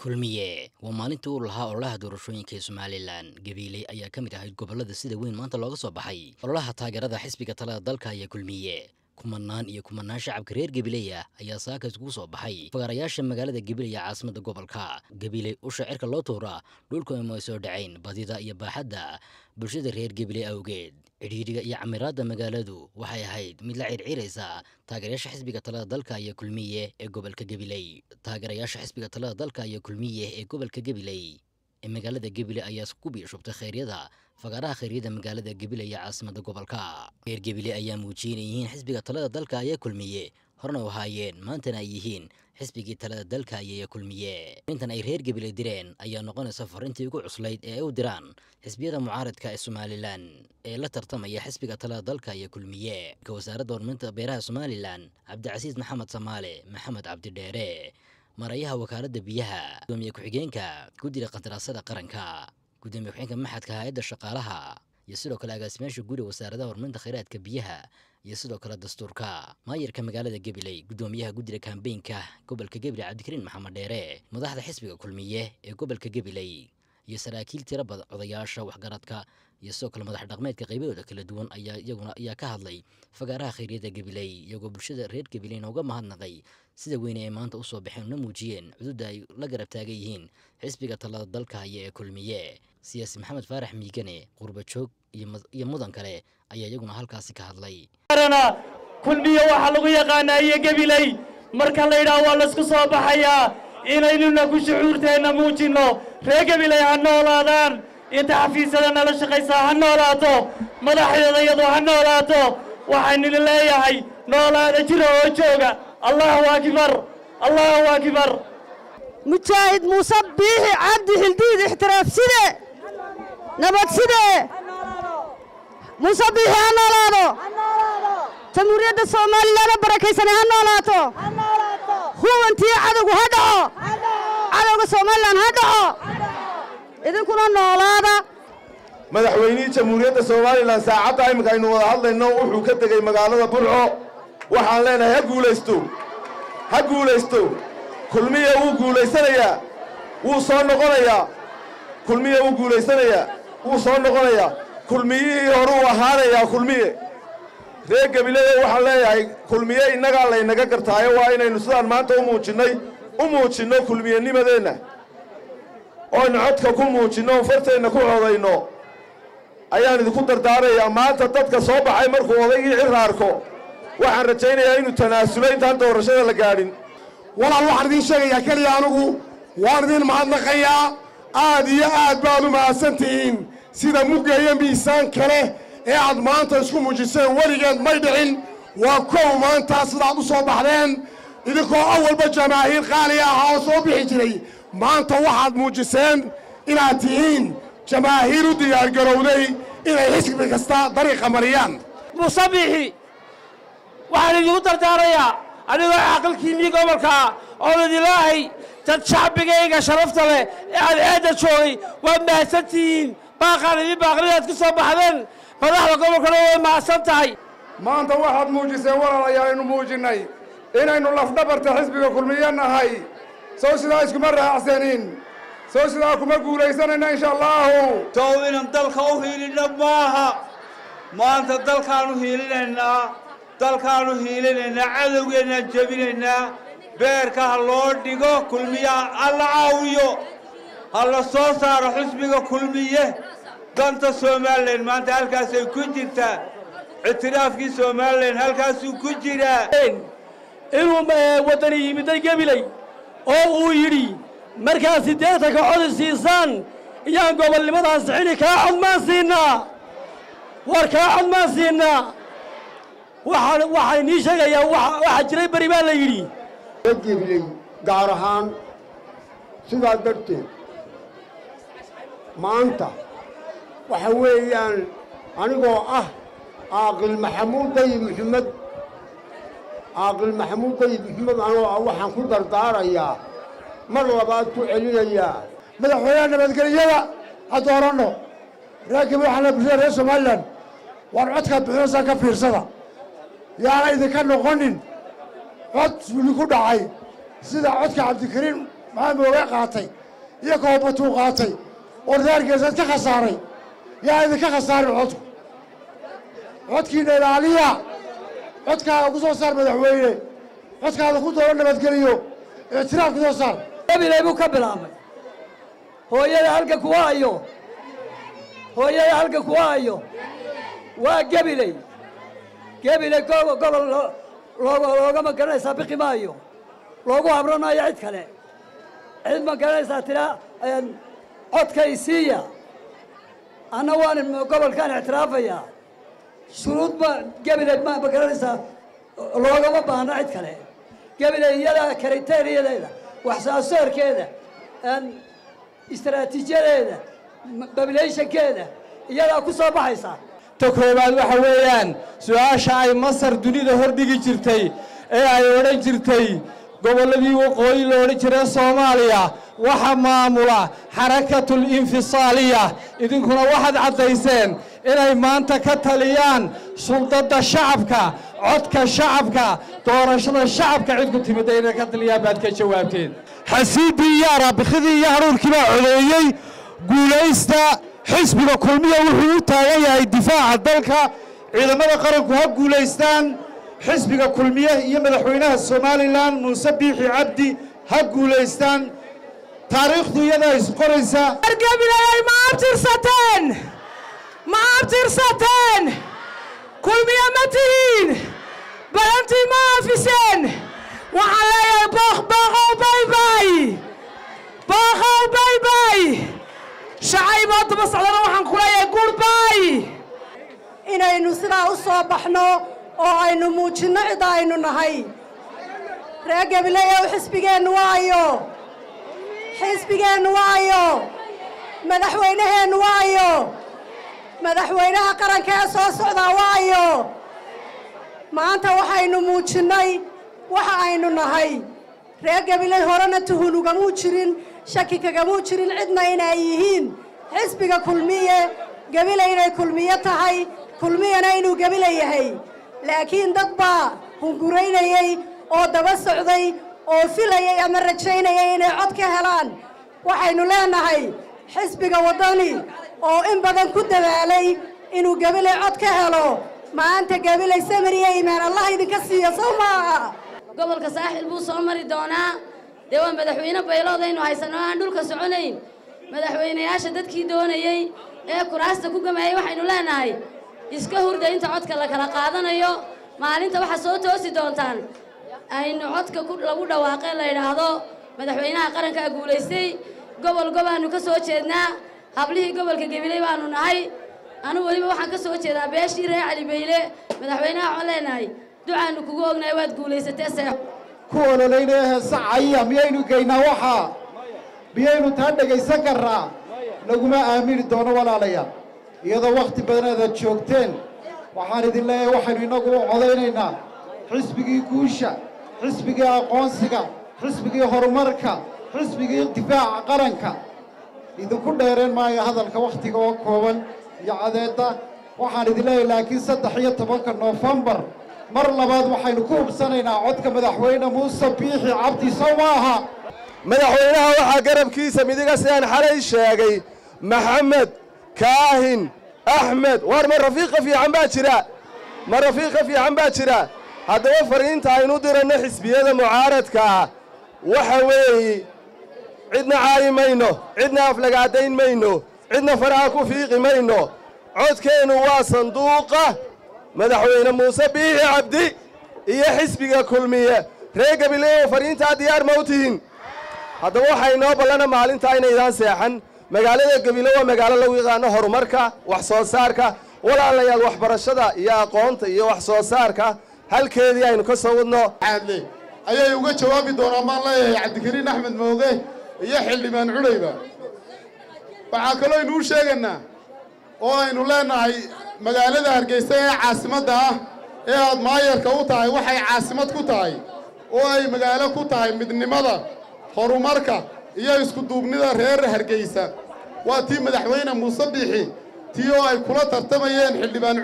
kulmiye waa maalintii uu lahaa ololaha doorashooyinka ee somalilan gabiiley ayaa ka mid ahayd gobollada sida weyn maanta looga soo baxay ololaha taageerada xisbiga talada dalka ayaa kulmiye kumanaan iyo kumanaan shacabka reer gabileya ayaa saaka iskugu soo baxay fagaarayaasha magaalada gabiley ee caasimada gobolka gabiley usha cirka loo tuuraa dhulku ima soo dhacayn badida iyo baaxadda bulshada reer gabiley awgeed cidhiidhiga iyo camiraadda magaaladu waxay ahayd mid la circiraysa taageerayaasha xisbiga talada dalka iyo kulmiye ee gobolka gabiley taageerayaasha xisbiga talada dalka iyo kulmiye ee gobolka gabiley ee magaalada gabiley ayaa ku biishubtay kheyryada fagaaraha kheyryada magaalada gabiley ee caasimada gobolka reer gabiley ayaa muujiyeen yihiin xisbiga talada dalka ayaa kulmiye horna u ahaayeen maantana ay yihiin xisbigii talada dalka ayaya kulmiye intan ay reer gabiley direen ayaa noqonaysa farintii ugu cuslayd ee ay u diraan xisbiyada mucaaradka ee somalilan ee la tartamaya xisbiga talada dalka iyo kulmiye ka wasaaradda horumarinta beeraha somalilan cabdicasiis maxamed samaale maxamed cabdidheere marayaha wakaaladda biyaha gudoomiye ku-xigeenka guddiga qandaraasada qaranka gudoomiye ku-xigeenka maxadka hay-adda shaqaalaha iyo sidoo kale agaasimaasha guriga wasaaradaha horumarinta kheyraadka biyaha iyo sidoo kale dastuurka maayarka magaalada gabiley gudoomiyaha guddiga kambeynka gobolka gabiley cabdikariin maxamed dheere madaxda xisbiga kulmiye ee gobolka gabiley iyo saraakiil tira badan odayaasha waxgaradka iyo sidoo kale madax dhaqmeedka qaybahooda kala duwan ayaa iyaguna ayaa ka hadlay fagaaraha kheyryada gabiley iyagoo bulshada reer gabileyna uga mahadnaqay sida weyne ay maanta usoo baxeen una muujiyeen cududda ay la garab taagan yihiin xisbiga talada dalka haya ee kulmiye siyaasi maxamed faarax miigane qurbajoog iyo mudan kale ayaa iyaguna halkaasi ka hadlay kulmiye waxaa lagu yaqaanaa iyo gabiley marka la yidhaah waa laysku soo baxayaa inaynuna ku shucuurteenna muujinno reer gabiley ha noolaadaan inta xafiisyada nala shaqaysaa ha noolaato madaxdeeda iyadu ha noolaato waxaynini leeyahay noolaada jira oo jooga allahu akbar allahu akbar mujaahid muuse biixi cabdi xildiid ixtiraaf side nabad side muuse biixi ha noolaado jamhuuriyadda soomaalilana barakaysane ha noolaato huwantii cadowgu ha dhaco cadowga somalilan ha dhaco idinkuna noolaada madaxweynihii jamhuuriyadda somalilan saacadda iminka aynu wada hadlayno wuxuu ka tegey magaalada burco waxaan leenahay ha guulaysto ha guulaysto kulmiye wuu guulaysanayaa wuu soo noqonayaa kulmiye wuu guulaysanayaa wuu soo noqonayaa kulmiyihii horuu ahaanayaa kulmiye reer gabileeyo waxaan leeyahay kulmiye innagaa laynaga gartaayo waa inaynu sidaan maanta u muujinnay u muujinno kulmiyenimadeenna ooaynu codka ku muujinno o farteenna ku codayno ayaan idinku dardaarayaa maanta dadka soo baxay markuu odaygii ciraarko waxaan rajaynayaa inuu tanaasulo intaan doorashada la gaadhin walaal waxaan idiin sheegayaa keliya anugu waan idiin mahadnaqayaa aad iyo aad baad u mahadsan tihiin sida muggeeyo miisaan kale ee aad maanta isku muujiseen weligeed may dhicin waa kow maanta sidaad u soo baxdeen idinkoo awalba jamaahiir qaaliya ahaa oo soo bixi jiray maanta waxaad muujiseen inaad tihiin jamaahiir u diyaargarowday inay xisbi kasta dariiqa mariyaan musabixi waxaan idinku dardaarayaa anigoo caaqilkiinnii gobolkaa oon idilaahay dad shacbigayga sharafta leh ee aad eedda joogay waad mahadsan tihiin baaqaan idin baaqridaad ku soo baxdeen madaxda gobolkana way mahadsan tahay maanta waxaad muujiseen walaalayaal aynu muujinnay inaynu lafdhabarta xisbiga kulmiye nahay sow sidaa iskuma raacsanin sow sidaa kuma guulaysanayna insha allaahu sow inan dalka u hiilinno maaha maanta dalkaannu hiilinaynaa dalkaannu hiilinaynaa cadowgeennaan jebinaynaa beerka ha loo dhigo kulmiyaha ha la caawiyo ha la soo saaro xisbiga kulmiye danta somalilan maanta halkaasay ku jirtaa ictiraafkii somalilan halkaasuu ku jiraa inuu waddani yimiday gabiley oo uu yidhi markaad siddeetanka codi siisaan iyaan gobolnimadan sixini kaa cod maan siinaa war kaa cod maan siinaa waxaan waxaan inii sheegayaa waxaa jiray beri baa la yidhi gabiley gaar ahaan sidaa darteed maanta waxa weeyaan anigoo ah caaqil maxamuud dayib maxamed caaqil maxamuud dayib maxamed anoo ah waxaan ku dardaarayaa mar labaad ku celinayaa madaxweynaha nabadgelyada ha dooranno reer gabil waxaa la bulshada reer somalilan waan codkaad bixinaysaan ka fiirsada yaana idinka noqonin cod wili ku dhacay sida codka cabdikariin maxaa mooge qaatay iyo koobatuu qaatay oo reergeesaad ka khasaaray yaa idinka khasaarin codku codkiina ilaaliya codkaaga ku soo saar madaxweyne codkaada ku dooro nabadgeliyo ictiraaf ku soo saar gabilay buu ka bilaabay hooyada halka kuwa ayo hooyada halka kuwa ayo waa gabiley gabiley go- gobol loo- looga loogama garanaysaa biqi maayo loogu habran maayo cid kale cid ma garanaysaa tiraa een, codkay siiya anna waan gobolkaan ictiraafayaa shuruud ma gabiley ma ma garanaysaa loogama baahno cid kale gabiley iyada kriteeriyadeeda wax soo saarkeeda een, istaraatiijiyadeeda babilayshankeeda iyadaa ku soo baxaysa ta koowaad waxa weeyaan su-aasha ay masar dunida hordhigi jirtay ee ay odhan jirtay gobolladii waqooyi la odhan jiray soomaaliya waxa maamula xarakatul infisaaliya idinkuna waxaad caddayseen inay maanta ka taliyaan suldadda shacabka codka shacabka doorashada shacabka cid ku timidda inay ka taliyaan baad ka jawaabteen xasiiddii iyo araabikidii iyo haruurkii baa codeeyey guulaysta xisbiga kulmiya wuxuu u taagan yahay difaaca dalka ciidamada qaranku ha guulaystaan xisbiga kulmiye iyo madaxweynaha somalilan muuse biixi cabdi ha guulaystaan taariikhdu iyadaa isqoraysa gabilay ma abtirsateen ma abtirsateen kulmiya ma tihiin balantii ma afiseen waxaan leeyahay booq booqow baybay booqow baybay shacaybood daba socdana waxaan ku leeyahay gurbay inaynu sidaa u soo baxno oo aynu muujinno cid aynu nahay reer gabileyow xisbigeennu waayo xisbigeennu waayo madaxweynaheennu waayo madaxweynaha qaranka ee soo socdaa waayo maanta waxaynu muujinnay waxa aynu nahay reer gabiley horena tuhun ugamuu jirin shaki kagamuu jirin cidna inay yihiin xisbiga kulmiye gabiley inay kulmiye tahay kulmiyana inuu gabile yahay laakiin dad baa hunguraynayey oo daba socday oo filayay ama rajaynayay inay cod ka helaan waxaynu leenahay xisbiga waddani oo in badan ku dadaalay inuu gabiley cod ka helo maanta gabiley samir iyo iimaan allah idinka siiyo sow maaha gobolka saaxil buu soo mari doonaa dee waa madaxweyne bayloodaynu haysano aan dhulka soconayn madaxweynayaasha dadkii doonayey ee kuraasta ku gamayay waxaynu leenahay iska hurda inta codka la kala qaadanayo maalinta waxaa soo toosi doontaan aynu codka ku lagu dhawaaqee la yidhaahdo madaxweynaha qarankaa guulaystay gobol gobaanu ka soo jeednaa hablihii gobolka gabiley baanu nahay anu weliba waxaan ka soo jeedaa beeshii reer cali bayle madaxweynaha waxaan leenahay ducaanu kugu ognahay waad guulaysatee seexo ku ololeynaya heesacaya miyaynu geynaa waxaa miyaynu taa dhegaysan karraa laguma aamini doono walaalayaal iyadoo wakhti badan aadaad joogteen waxaan idin leeyahay waxaynu innagu u codaynaynaa xisbigii guusha xisbigii aqoonsiga xisbigii horumarka xisbigii difaaca qaranka idinku dheereen maayo hadalka wakhtiga oo kooban iyo cadeedda waxaan idin leeyahay laakiin saddex iyo tobanka noofembar mar labaad waxaynu ku hubsanaynaa codka madaxweyne muuse biixi cabdi sow maaha madaxweynaha waxaa garabkiisa midiga sidaan xalay sheegay maxamed kaahin axmed waar ma rafiiqa fiican baa jira ma rafiiqa fiican baa jira haddaba fariinta aynu diranno xisbiyada mucaaradka ah waxa weeye cidna caayi mayno cidna aflagaadayn mayno cidna faraha ku fiiqi mayno codkeennu waa sanduuqa madaxweyne muuse biixi cabdi iyo xisbiga kulmiye reer gabileeyo fariintaa diyaar ma u tihin haddaba waxaa inoo ballana maalintaa inaydaan seexan magaalada gebile waa magaalo lagu yaqaano horumarka wax soo saarka walaalayaal waxbarashada iyo aqoonta iyo wax soo saarka halkeedii aynu ka soo wadno caadle ayay uga jawaabi doonaan baan leeyahay cabdikariin axmed mooge iyo xildhibaan cudhayba waxaa kaloo aynu u sheegaynaa oo aynu leenahay magaalada hargeysa ee caasimadda ah ee aad maayarka u tahay waxay caasimad ku tahay oo ay magaalo ku tahay midnimada horumarka iyo iskuduubnida reer hargeysa waa tii madaxweyne muuse biixi tii oo ay kula tartamayeen xildhibaan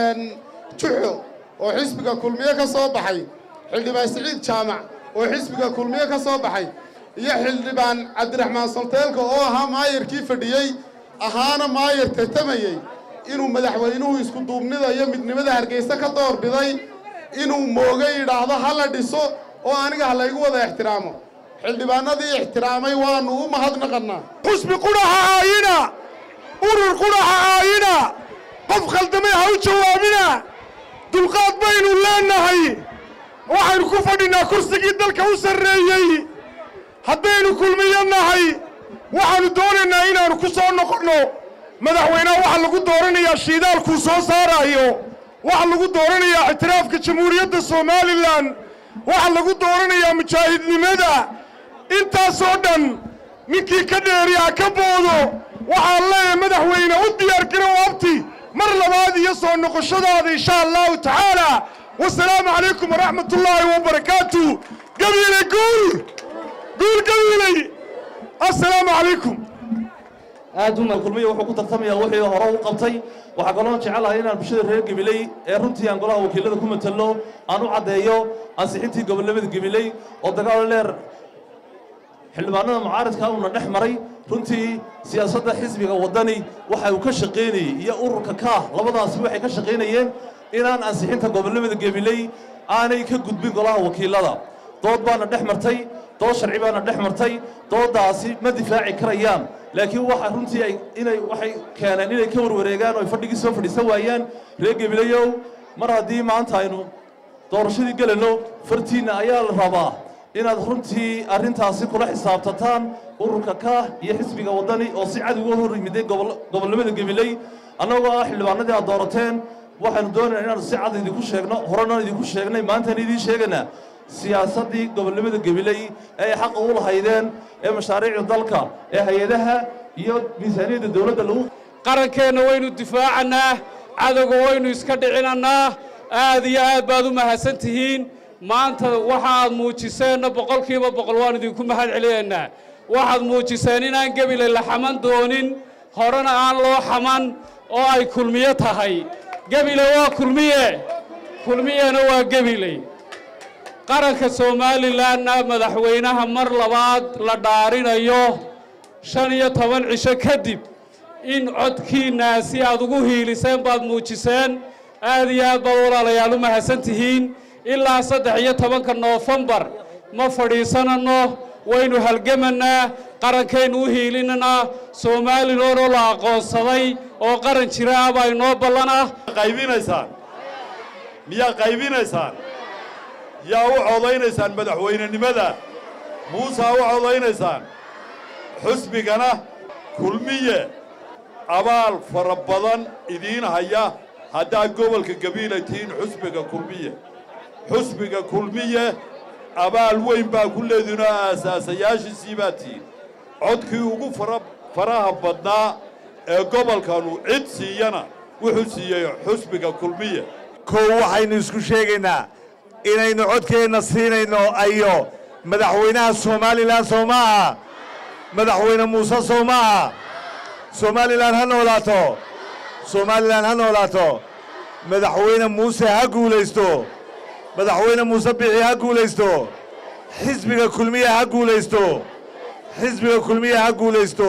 juxo oo xisbiga kulmiye ka soo baxay xildhibaan siciid jaamac oo xisbiga kulmiye ka soo baxay iyo xildhibaan cabdiraxmaan salteelka oo ahaa maayarkii fadhiyey ahaana maayar tartamayey inuu madaxweynuhu isku duubnida iyo midnimada hargeysa ka doorbiday inuu mooga yidhaahdo ha la dhiso oo aniga ha laygu wada ixtiraamo xildhibaanadii ixtiraamay waannu u mahadnaqannaa xusbi qudhaha aayina urur qudhaha aayina qof khaldamay ha u jawaabina dulqaad baynu leennahay waxaynu ku fadhinnaa kursigii dalka u sarreeyey haddaynu kulmiyo nahay waxaannu doonaynaa inaannu ku soo noqonno madaxweynaha waxaa lagu dooranayaa shiidaalkuu soo saaraayo waxaa lagu dooranayaa ictiraafka jamhuuriyadda somalilan waxaa lagu dooranayaa mujaahidnimada intaasoo dhan ninkii ka dheeri ha ka boodo waxaan leeyahay madaxweyne u diyaargarow abti mar labaad iyo soo noqoshadaada insha allahu tacaala wasalaamu calaykum waraxmat ullaahi wabarakaatu gabiile guul guul gabiiley assalaamu calaykum aad u kulmiya wuxuu ku tartamayaa wixii hore u qabtay waxaa kaloo jecelahay inaan bulshada reer gabiley ee runtii aan golaha wakiilada ku matalo aan u caddeeyo ansixintii gobolnimada gabiley oo dagaal dheer xildhibaanada mucaaridka uuna dhex maray runtii siyaasadda xisbiga waddani waxa uu ka shaqaynayey iyo ururka kaah labadaasi waxay ka shaqaynayeen inaan ansixinta gobolnimada gabiley aanay ka gudbin golaha wakiilada dood baana dhex martay dood sharci baana dhex martay dooddaasi ma difaaci karayaan laakiin waxa runtii ay inay waxay keeneen inay ka warwareegaan oo ay fadhigii soo fadhiisan waayaan reer gabilayow mar haddii maanta aynu doorashadii gelayno fartiinna ayaa la rabaa inaad runtii arrintaasi kula xisaabtataan ururka kaah iyo xisbiga waddani oo si cad uga hor yimiday gobolnimada gabiley annagoo ah xildhibaanadii aad doorateen waxaanu doonaynaa inaanu si cad idinku sheegno horenaan idinku sheegnay maantaan idiin sheegaynaa siyaasaddii gobolnimada gabiley ee ay xaqa u lahaydeen ee mashaariicda dalka ee hay-adaha iyo miisaaniyadda dowladda lagu qarankeenna waynu difaacannaa cadowga waynu iska dhicinannaa aad iyo aad baad u mahadsan tihiin maanta waxaad muujiseenna boqolkiiba boqol waan idinku mahad celinaynaa waxaad muujiseen inaan gabiley la xaman doonin horena aan loo xaman oo ay kulmiye tahay gebile waa kulmiye kulmiyena waa gebiley qaranka somalilanna madaxweynaha mar labaad la dhaarinayo shan iyo toban cisho kadib in codkiinnaasi aad ugu hiiliseen baad muujiseen aad iyo aad baad walaalayaal u mahadsan tihiin ilaa saddex iyo tobanka noofembar ma fadhiisananno waynu halgamannaa qarankaynu u hiilinanaa somalilanoo la aqoonsaday oo qaran jira ah baa inoo ballan ah qaybinaysaan miyaa qaybinaysaan yaa u codaynaysaan madaxweynenimada muusaa u codaynaysaan xusbigana kulmiye abaal fara badan idiin haya haddaad gobolka gabiila tihiin xusbiga kulmiye xusbiga kulmiye abaal weyn baa ku leedinoo aasaasayaashiisii baa tihiin codkii ugu fara faraha badnaa ee gobolkanu cid siiyana wuxuu siiyey xusbiga kulmiye kow waxaynu isku sheegaynaa inaynu codkeenna siinayno ayo madaxweynaha somalilan soo ma aha madaxweyne muuse soo ma aha somalilan ha noolaato somalilan ha noolaato madaxweyne muuse ha guulaysto madaxweyne muuse bixi ha guulaysto xisbiga kulmiye ha guulaysto xisbiga kulmiye ha guulaysto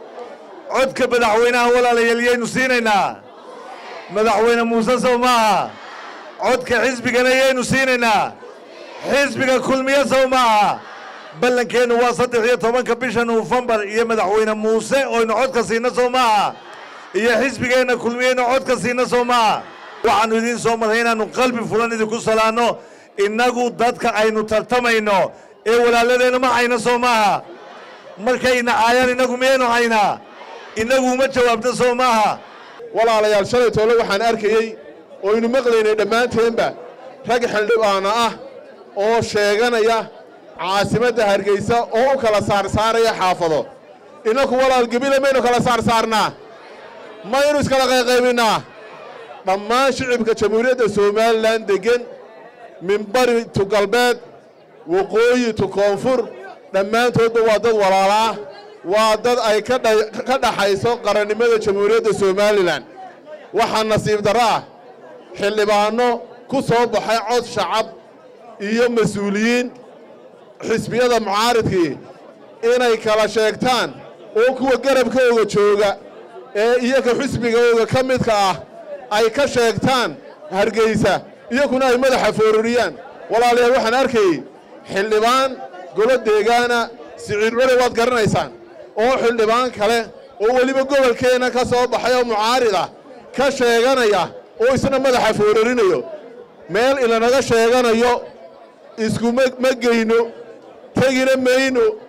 codka madaxweynaha walaalayaal yaynu siinaynaa madaxweyne muuse sow maaha codka xisbigana yaynu siinaynaa xisbiga kulmiye sow maaha ballankeennu waa saddex iyo tobanka bisha nofembar iyo madaxweyne muuse oynu codka siinna sow maaha iyo xisbigeenna kulmiyeynu codka siinna sow maaha waxaannu idiin soo marray inaannu qalbi fulan idinku salaanno innagu dadka aynu tartamayno ee walaaladeenna ma hayna soo maaha markayna caayaan innagu miyaynu haynaa innagu uma jawaabto soo maaha walaalayaal shalay toole waxaan arkayey oynu maqlaynay dhammaanteenba rag xildhibaano ah oo sheeganaya caasimadda hargeysa oo u kala saarsaaraya xaafado innaku walaal gebile maynu kala saarsaarnaa maynu iskala qayqaybinnaa dhammaan shicibka jamhuuriyadda somalilan deggen min bari tu galbeed waqooyi tu koonfur dhammaantoodba waa dad walaala ah waa dad ay ka dhaxayso qarannimada jamhuuriyadda somalilan waxaa nasiib darro ah xildhibaanno ku soo baxay cod shacab iyo mas-uuliyiin xisbiyada mucaaridkii inay kala sheegtaan oo kuwa garabkooga jooga ee iyaga xisbigooga ka midka ah ay ka sheegtaan hargeysa iyakuna ay madaxa foororiyaan walaalayaal waxaan arkayey xildhibaan golo deegaana siciid culi waad garanaysaan oo xildhibaan kale oo weliba gobolkeenna ka soo baxay oo mucaarida ka sheeganaya oo isna madaxa foororinayo meel ilanaga sheeganayo iskuma ma geyno tegina mayno